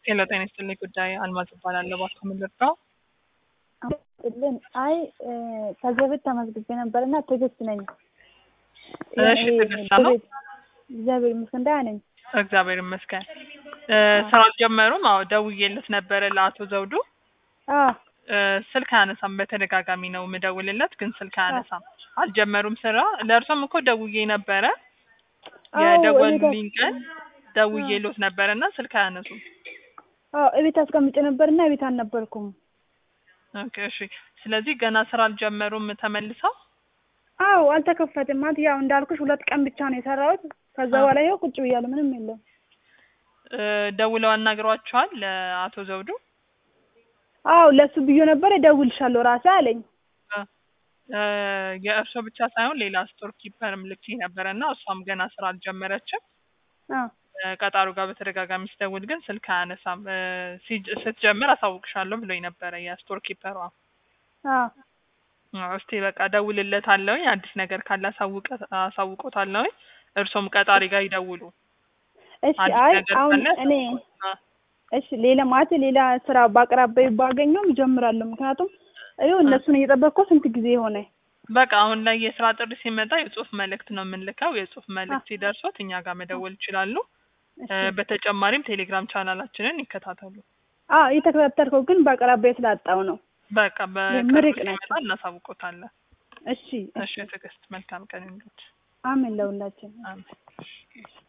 ሄሎ ጤና ይስጥልኝ ጉዳይ አልማዝ እባላለሁ። እባክዎ ምን ልርዳው? ልን አይ ከዚህ በፊት ተመዝግቤ ነበር እና ትዕግስት ነኝ። እሺ ትዕግስት ነው። እግዚአብሔር ይመስገን ደህና ነኝ። እግዚአብሔር ይመስገን። ስራ አልጀመሩም? አዎ ደውዬለት ነበረ ለአቶ ዘውዱ አዎ እ ስልክ አያነሳም። በተደጋጋሚ ነው የምደውልለት ግን ስልክ አያነሳም። አልጀመሩም ስራ። ለእርሶም እኮ ደውዬ ነበረ አዎ፣ የደወሉልኝ እቤት ቀን ደውዬሎት ነበረ እና ስልክ አያነሱም። አዎ እቤት አስቀምጬ ነበር እና እቤት አልነበርኩም። ኦኬ እሺ። ስለዚህ ገና ስራ አልጀመሩም ተመልሰው? አዎ አልተከፈትም። ማለት ያው እንዳልኩሽ ሁለት ቀን ብቻ ነው የሰራሁት። ከዛ አዎ። በኋላ ይኸው ቁጭ ብያለሁ። ምንም የለም። እ ደውለው አናግሯቸዋል ለአቶ ዘውዱ? አዎ ለሱ ብዬ ነበር እደውልልሻለሁ ራሴ አለኝ። እ የእርሶ ብቻ ሳይሆን ሌላ ስቶር ኪፐርም ልኬ ነበረ እና እሷም ገና ስራ አልጀመረችም። አዎ እ ቀጣሩ ጋር በተደጋጋሚ ስደውል ግን ስልክ አያነሳም። እ ሲጅ- ስትጀምር አሳውቅሻለሁ ብሎኝ ነበረ የስቶር ኪፐሯ። አዎ አዎ፣ እስቲ በቃ እደውልለታለሁኝ አዲስ ነገር ካለ አሳውቀ አሳውቆታለሁኝ። እርሶም ቀጣሪ ጋር ይደውሉ። እሺ አዲስ አይ ነገር አሁን ካለ እኔ አ እሺ ሌላ ማለት ሌላ ስራ በአቅራቢያዬ ባገኘውም እጀምራለሁ። ምክንያቱም ይኸው እነሱን እየጠበቅኩ ስንት ጊዜ ሆነ። በቃ አሁን ላይ የስራ ጥሪ ሲመጣ የጽሁፍ መልእክት ነው የምንልከው። የጽሁፍ መልእክት ሲደርሶት እኛ ጋር መደወል ይችላሉ። እሺ እ በተጨማሪም ቴሌግራም ቻናላችንን ይከታተሉ። አዎ እየተከታተልከው ግን በአቅራቢያዬ ስላጣው ነው። በቃ በቅርቡ ምርቅ ሲመጣ ናቸው። እናሳውቆታለን። እሺ እሺ ትዕግስት፣ መልካም ቀን ይሁንልዎት። አሜን ለሁላችን። አሜን።